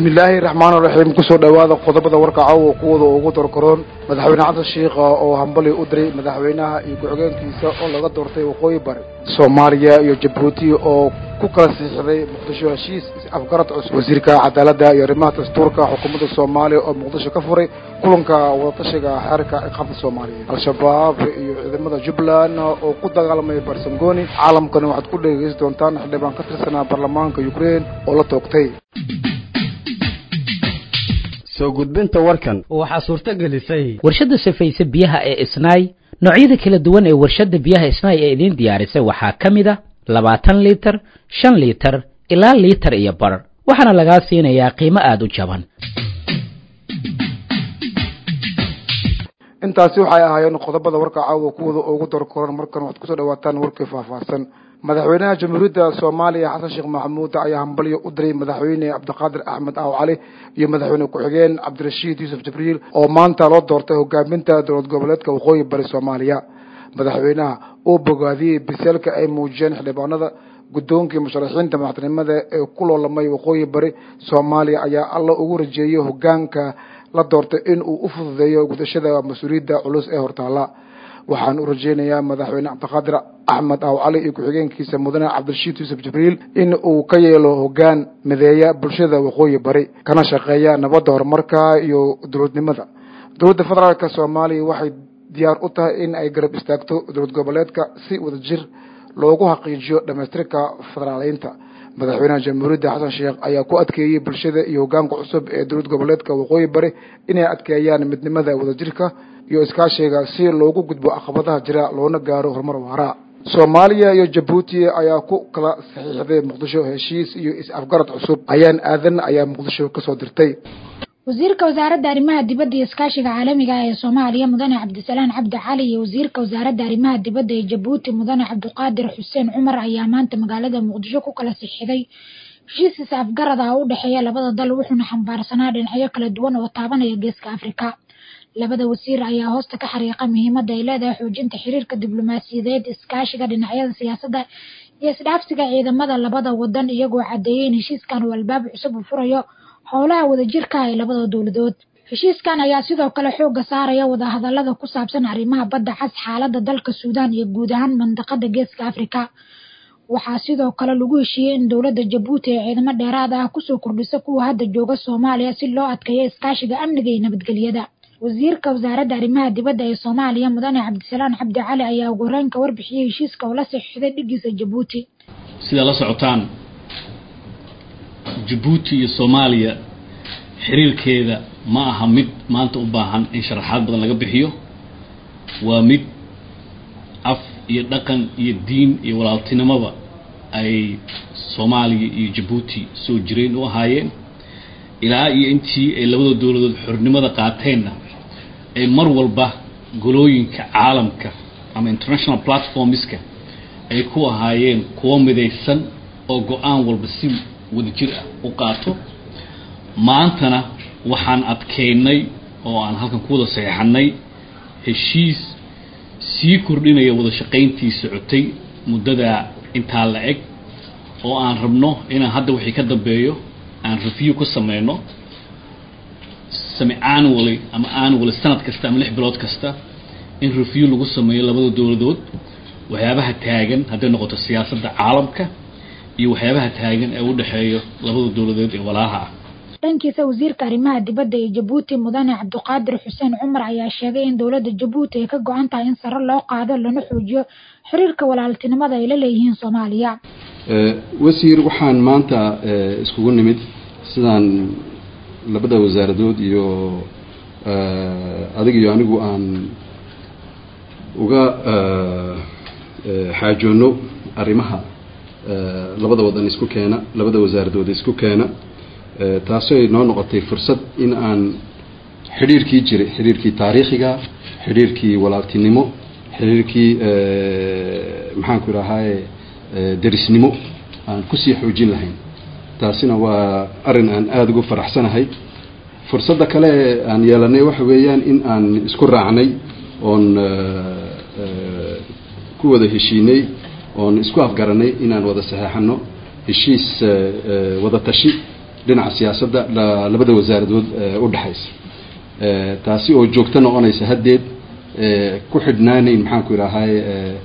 bismillaahi raxmaan raxiim kusoo dhowaada qodobada warka caawa kuwada ugu dorkaroon madaxweyne xasan shiikha oo hambali u diray madaxweynaha iyo ku-xigeenkiisa oo laga doortay waqooyi bari soomaaliya iyo jabuuti oo ku kala siixday muqdisho heshiis afgarad cusub wasiirka cadaaladda iyo arrimaha dastuurka xukuumadda soomaaliya oo muqdisho ka furay kulanka wadatashiga xeerka ciqaabta soomaaliyeed al-shabaab iyo ciidamada jubbaland oo ku dagaalamay barsangoni caalamkani waxaad ku dhegeysan doontaan xildhibaan ka tirsanaa baarlamaanka ukrein oo la toogtay soo gudbinta warkan waxaa suurto gelisay warshadda safayse biyaha ee isnaay noocyada kala duwan ee warshadda biyaha isnaay ee idiin diyaarisay waxaa ka mid a labaatan liitar shan liitar ilaa liitar iyo bar waxaana lagaa siinayaa qiimo aada u jaban intaasi waxay ahaayeen qodobada warka caawa kuwada ugu dorkoran markan waxaad kusoo dhawaataan warkii faahfaahsan madaxweynaha jamhuuriyadda soomaaliya xasan sheekh maxamuud ayaa hambalyo u diray madaxweyne cabdiqaadir axmed aaw cali iyo madaxweyne ku-xigeen cabdirashiid yuusuf jibriil oo maanta loo doortay hogaaminta dowlad goboleedka waqooyi bari soomaaliya madaxweynaha uu bogaadiyey biseelka ay muujiyeen xildhibaanada guddoonkii musharaxiinta madaxtinimada ee ku loolamay waqooyi bari soomaaliya ayaa alla ugu rajeeyey hogaanka la doortay in uu u fududeeyo gudashada mas-uuliyadda culus ee hortaala waxaan u rajeynayaa madaxweyne cabdiqaadir axmed aaw cali iyo ku-xigeenkiisa mudane cabdirashiid yuusuf jibriil in uu ka yeelo hogaan mideeya bulshada waqooyi bari kana shaqeeya nabadda horumarka iyo dowladnimada dowladda federaalka soomaaliya waxay diyaar u tahay in ay garab istaagto dowlad goboleedka si wadajir loogu xaqiijiyo dhamaystirka federaaleynta madaxweynaha jamhuuriyadda xasan sheekh ayaa ku adkeeyey bulshada iyo hogaanka cusub ee dowlad goboleedka waqooyi bari inay adkeeyaan midnimada wadajirka iyo iskaashiga si loogu gudbo caqabadaha jira loona gaaro horumar waara soomaaliya iyo jabuuti ayaa ku kala saxiixday muqdisho heshiis iyo is-afgarad cusub ayaan aadan ayaa muqdisho kasoo dirtay wasiirka wasaaradda arrimaha dibadda iyo iskaashiga caalamiga ah ee soomaaliya mudane cabdisalaan cabdi cali iyo wasiirka wasaaradda arrimaha dibadda ee jabuuti mudane cabdiqaadir xuseen cumar ayaa maanta magaalada muqdisho ku kala sixiday heshiis is-afgarad ah u dhexeeya labada dal wuxuuna xambaarsanaa dhinacyo kala duwan oo taabanaya geeska afrika labada wasiir ayaa hoosta ka xariiqa muhiimadda ay leedahay xoojinta xiriirka diblomaasiyadeed iskaashiga dhinacyada siyaasadda iyo isdhaafsiga ciidamada labada wadan iyagoo caddeeyey in heshiiskan uu albaab cusub u furayo howlaha wadajirka ee labada dowladood heshiiskan ayaa sidoo kale xoogga saaraya wadahadalada ku saabsan arrimaha badda cas xaaladda dalka suudaan iyo guud ahaan mandaqada geeska afrika waxaa sidoo kale lagu heshiiyey in dowladda jabuuti ee ciidamo dheeraad ah kusoo kordhisa kuwa hadda jooga soomaaliya si loo adkeeyo iskaashiga amniga iyo nabadgelyada wasiirka wasaaradda arrimaha dibadda ee soomaaliya mudane cabdisalaan cabdi cali ayaa ugu horeynka warbixiyey heshiiska oo la saxiixday dhigiisa jabuuti sidaa la socotaan jabuuti iyo soomaaliya xiriirkeeda ma aha mid maanta u baahan in sharaxaad badan laga bixiyo waa mid af iyo dhaqan iyo diin iyo walaaltinimoba ay soomaaliya iyo jabuuti soo jireen u ahaayeen ilaa iyo intii ay labada dowladood xornimada qaateenna ay mar walba golooyinka caalamka ama international platformska ay ku ahaayeen kuwo midaysan oo go-aan walba si wadajir ah u qaato maantana waxaan adkeynay oo aan halkan ku wada saxeixanay heshiis sii kordhinaya wada shaqayntii socotay muddada intaa la eg oo aan rabno inaan hadda wixii ka dambeeyo aan review ku sameyno sami annually ama annually sanad kasta ama lix bilood kasta in review lagu sameeyo labada dowladood waxyaabaha taagan hadday noqoto siyaasadda caalamka iyo waxyaabaha taagan ee u dhexeeyo labada dowladood ee walaalaha ah dhankiisa wasiirka arrimaha dibadda ee jabuuti mudane cabdiqaadir xuseen cumar ayaa sheegay in dowladda jabuuti ay ka go-an tahay in sare loo qaado lana xoojiyo xiriirka walaaltinimada ay la leeyihiin soomaaliya wasiir waxaan maanta iskugu nimid sidaan labada wasaaradood iyo adig iyo anigu aan uga xaajoono arrimaha labada wadan isku keena labada wasaaradood isku keena taasoo noo noqotay fursad in aan xidhiirkii jiray xidhiirkii taariikhiga xidhiirkii walaaltinimo xidhiirkii maxaanku idhahaaye derisnimo aan kusii xoojin lahayn taasina waa arrin aan aada ugu faraxsanahay fursadda kale aan yeelanay waxa weeyaan in aan isku raacnay oon ku wada heshiinay oon isku afgaranay inaan wada saxeexano heshiis wada tashi dhinaca siyaasadda labada wasaaradood u dhexaysa taasi oo joogto noqonaysa haddeed ku xidhnaaneyn maxaan ku idhaahay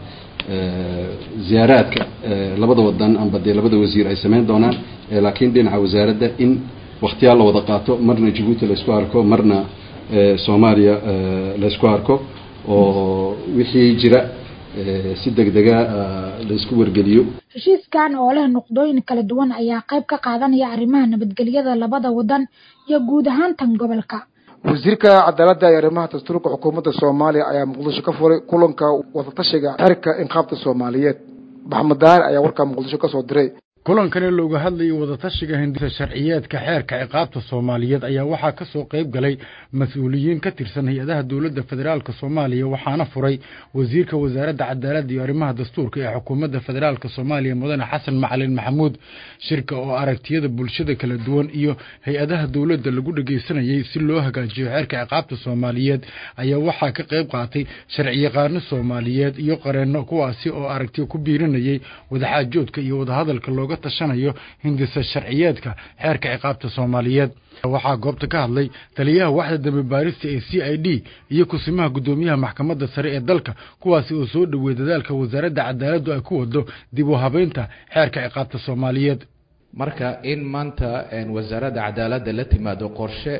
ziyaaraadka labada wadan amba dee labada wasiir ay sameyn doonaan laakiin dhinaca wasaaradda in waktiyaal la wada qaato marna jabuuti laysku arko marna soomaaliya laysku arko oo wixii jira si degdega laysku wargeliyo heshiiskan oo leh nuqdooyin kala duwan ayaa qayb ka qaadanaya arrimaha nabadgelyada labada wadan iyo guud ahaan tan gobolka wasiirka cadaaladda iyo arrimaha dastuurka xukuumadda soomaaliya ayaa muqdisho ka furay kulanka wadatashiga xerka inqaabta soomaaliyeed maxamed daahir ayaa warkaa muqdisho kasoo diray kulankani looga hadlayay wadatashiga hindisa sharciyeedka xeerka ciqaabta soomaaliyeed ayaa waxaa ka soo qayb galay mas-uuliyiin ka tirsan hay-adaha dowladda federaalk soomaaliya waxaana furay wasiirka wasaaradda cadaaladda iyo arrimaha dastuurka ee xukuumadda federaalk soomaaliya mudane xasan macalin maxamuud shirka oo aragtiyada bulshada kala duwan iyo hay-adaha dowladda lagu dhegeysanayay si loo hagaajiyo xeerka ciqaabta soomaaliyeed ayaa waxaa ka qayb qaatay sharciyaqaano soomaaliyeed iyo qareenno kuwaasi oo aragtiyo ku biirinayay wadaxaajoodka iyo wadahadalka looga tashanayo hindisa sharciyeedka xeerka ciqaabta soomaaliyeed waxaa goobta ka hadlay taliyaha waxda dambe baarista ee c i d iyo kusimaha guddoomiyaha maxkamadda sare ee dalka kuwaasi oo soo dhoweey dadaalka wasaaradda cadaaladdu ay ku wado dib u habeynta xeerka ciqaabta soomaaliyeed marka in maanta wasaaradda cadaaladda la timaado qorshe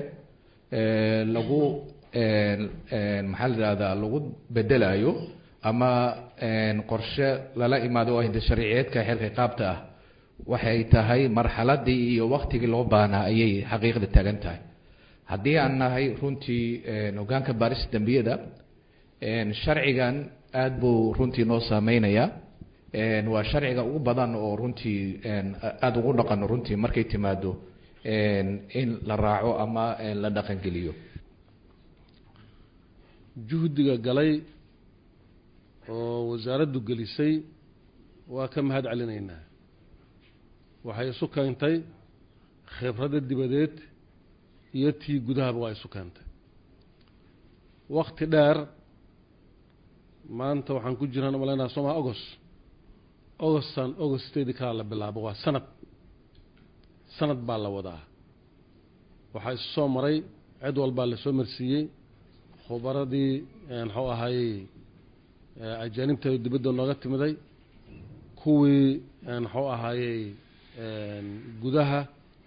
lagu maxaa la yidhahdaa lagu bedelayo ama qorshe lala imaado oo hinda sharciyeedka xeerka ciqaabta ah waxay tahay marxaladii iyo waktigii loo baahnaa ayay xaqiiqda taagan tahay haddii aan nahay runtii hogaanka baarista dembiyada sharcigan aada buu runtii noo saameynayaa waa sharciga ugu badan oo runtii aada ugu dhaqano runtii markay timaado in la raaco ama la dhaqangeliyo juhdiga galay oo wasaaraddu gelisay waa ka mahad celinaynaa waxay isu keentay khibradda dibadeed iyo tii gudahaba waa isu keentay wakti dheer maanta waxaan ku jiraan umalaynaa sooma agost agostan agosteedii kalaa la bilaabo waa sanad sanad baa la wadaa waxaa isu soo maray cid walbaa lasoo marsiiyey khubaradii muxuu ahaayey ajaanibta dibadda nooga timiday kuwii muxuu ahaayey gudaha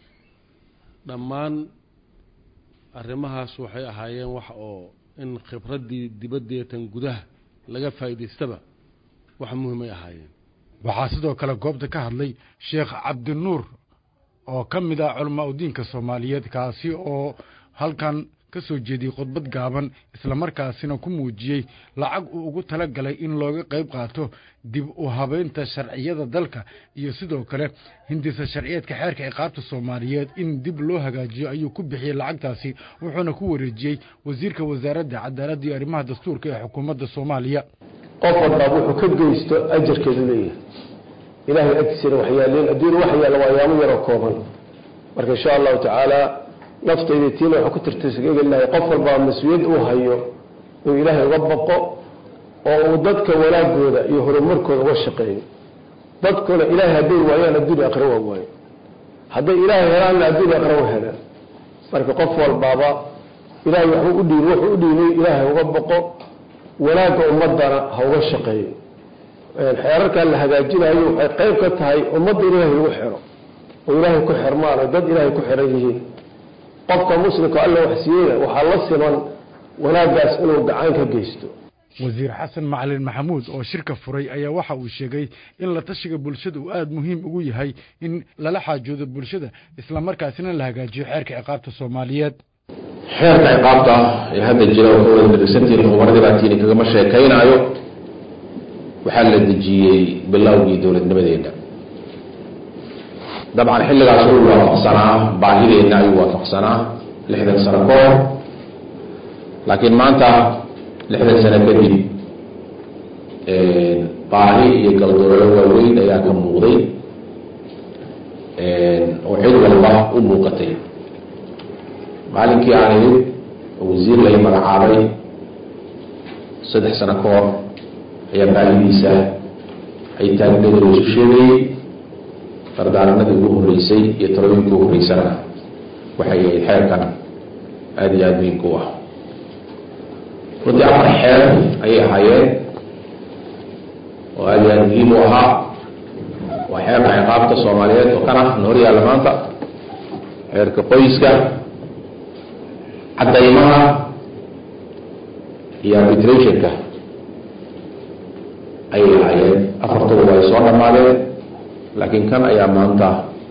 dhammaan arrimahaas waxay ahaayeen wax oo in khibraddii dibaddeetan gudaha laga faa'idaystaba wax muhimay ahaayeen waxaa sidoo kale goobta ka hadlay sheekh cabdinuur oo ka mid ah culamaa udiinka soomaaliyeed kaasi oo halkan ka soo jeediyey khudbad gaaban islamarkaasina ku muujiyey lacag uu ugu tala galay in looga qayb qaato dib u habeynta sharciyada dalka iyo sidoo kale hindisa sharciyeedka xeerka ciqaabta soomaaliyeed in dib loo hagaajiyo ayuu ku bixiyey lacagtaasi wuxuuna ku wareejiyey wasiirka wasaaradda cadaaladda iyo arrimaha dastuurka ee xukuumadda soomaaliya qof walbaab wuxuu ka geysto ajarkeedu leeyahay ilaahay agtiisana waxyaaleen adduun wax yaalla waa yaamo yaroo kooban marka insha allahu tacaala naftayda tiina waxaa ku tirtirsagegelahay qof walbaa mas-uuliyad uu hayo uu ilaahay uga baqo oo uu dadka wanaagooda iyo horumarkooda uga shaqeeyo dadkuna ilaahay hadday waayaan adduunya aqra waa waayo hadday ilaahay helaanna adduunya aqra wa helaan marka qof walbaaba ilaahay waxbuu u dhiibay wuxuu u dhiibay ilaahay uga baqo wanaagga ummadana ha uga shaqeeyo xeerarkan la hagaajinayo waxay qayb ka tahay ummadda ilaahay lagu xiro oo ilaahay ku xirmaan oo dad ilaahay ku xiran yihiin qofka muslimka alla wax siiyeyna waxaa la siman wanaaggaas inuu gacan ka geysto wasiir xasan macalin maxamuud oo shirka furay ayaa waxa uu sheegay in la tashiga bulshada uu aada muhiim ugu yahay in lala xaajoodo bulshada islamarkaasina la hagaajiyo xeerka ciqaabta soomaaliyeed xeerka ciqaabta ee hadda jira oo ka wada dhegeysantihiin khubaradii baatiini kagama sheekaynaayo waxaa la dejiyey bilowgii dowladnimadeena dabcan xilligaas uu waafaqsanaa baahideenna ayuu waafaqsanaa lixdan sano ka hor laakiin maanta lixdan sano kadib baahi iyo galdoolo waaweyn ayaa ka muuqday oo cid walba u muuqatay maalinkii aan imid oo wasiir lay magacaabay saddex sano ka hor ayaa baahidiisa ay taagneeda la isu sheegayey dardaaranadii ugu horreysay iyo talooyinkii ugu horreysana waxay xeerkan aada iyo aada muhiimka u ah runtii afar xeer ayay ahaayeen oo aada iyo aada muhiim u ahaa waa xeerka ciqaabta soomaaliyeed oo kana na hor yaalla maanta xeerka qoyska caddaymaha iyo arbitrationka ayay ahaayeen afartuba way soo dhammaadeen laakiin kan ayaa maanta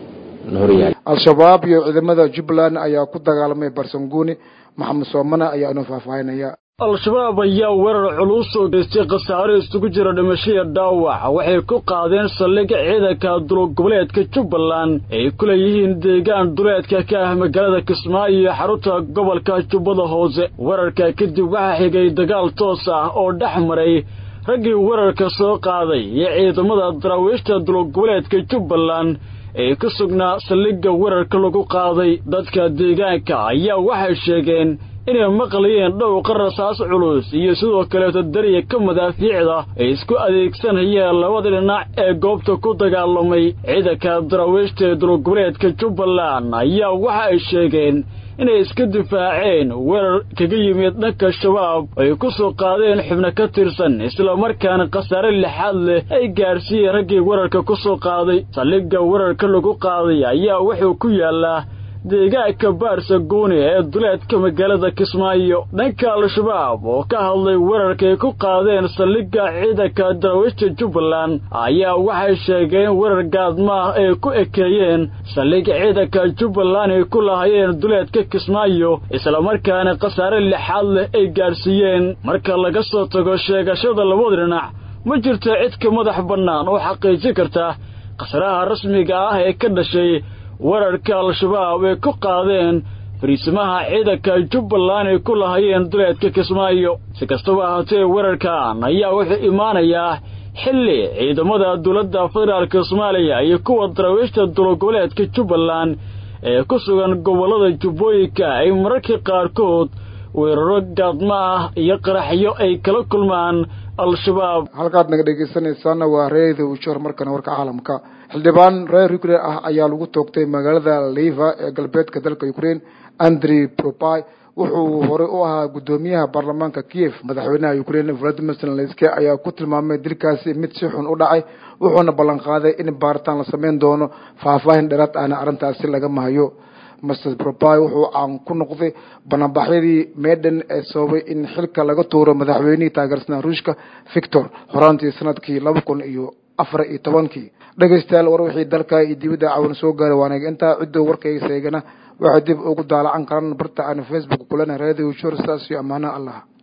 na hor yaalla al-shabaab iyo ciidamada jubbaland ayaa ku dagaalamay barsanguni maxamed soomane ayaa inoo faahfaahinaya al-shabaab ayaa weerar culus oo geystay khasaare isugu jira dhimashaya dhaawac waxay ku qaadeen saldhig ciidanka dulogoboleedka jubbaland ay ku leeyihiin deegaan duleedka ka ah magaalada kismaayo iyo xarunta gobolka jubbada hoose weerarka kadib waxaa xigay dagaal toos ah oo dhex maray raggii weerarka soo qaaday iyo ciidamada daraawiishta dulogoboleedka jubbaland ee ku sugnaa saldhigga weerarka lagu qaaday dadka deegaanka ayaa waxay sheegeen inay maqlayeen dhowqa rasaas culus iyo sidoo kaleeto dariya ka madaafiicda ay isku adeegsanayeen labada dhinac ee goobta ku dagaalamay ciidanka daraawiishta ee dulgoboleedka jubbaland ayaa waxa ay sheegeen inay iska difaaceen weerar kaga yimid dhanka shabaab ay ku soo qaadeen xubno ka tirsan islamarkaana khasaare lixaad leh ay gaarsiiyeen raggii weerarka ku soo qaaday saldhigga weerarka lagu qaaday ayaa wuxuu ku yaallaa deegaanka baarsaguuni ee duleedka magaalada kismaayo dhanka al-shabaab oo ka hadlay weerarkaay ku qaadeen saldhigga ciidanka daraawiishta jubbaland ayaa waxay sheegeen weerar gaadmaah ay ku ekeeyeen saldhigga ciidanka jubbaland ay ku lahaayeen duleedka kismaayo islamarkaana khasaare lixaad leh ay gaadhsiiyeen marka laga soo tago sheegashada labada dhinac ma jirto cid ka madax bannaan oo xaqiijin karta khasaraha rasmiga ah ee ka dhashay weerarka al-shabaab ay ku qaadeen fariisimaha ciidanka jubbaland ay ku lahayeen duleedka kismaayo si kastaba ahaatee weerarkan ayaa wuxuu imaanayaa xilli ciidamada dowladda federaalka soomaaliya iyo kuwa daraawiishta dulogoboleedka jubbaland ee ku sugan gobollada jubbooyinka ay mararka qaarkood weeraro gaadma ah iyo qaraxyo ay kala kulmaan al-shabaab halkaad naga dhegeysanaysaana waa reeda ujoor markana warka caalamka xildhibaan reer ukrain ah ayaa lagu toogtay magaalada liva ee galbeedka dalka ukraine andrey propy wuxuu horey u ahaa guddoomiyaha baarlamaanka kiev madaxweynaha ukraine valadimir zelenski ayaa ku tilmaamay dilkaasi mid si xun u dhacay wuxuuna ballan qaaday in baaritaan la sameyn doono faahfaahin dheeraad ahna arrintaasi laga mahayo master propy wuxuu caan ku noqday banaanbaxyadii medan ee sababay in xilka laga tuuro madaxweynihii taageersanaa ruushka victor horaantii sanadkii laba kun iyo afar iyo tobankii dhegeystayaal war wixii dalka iyo dibadda cawan soo gaara waanaga intaa ciddoo warkayga seegana waxay dib ugu daalacan karaan barta aan facebook kulana radio shor saas iyo ammaano allah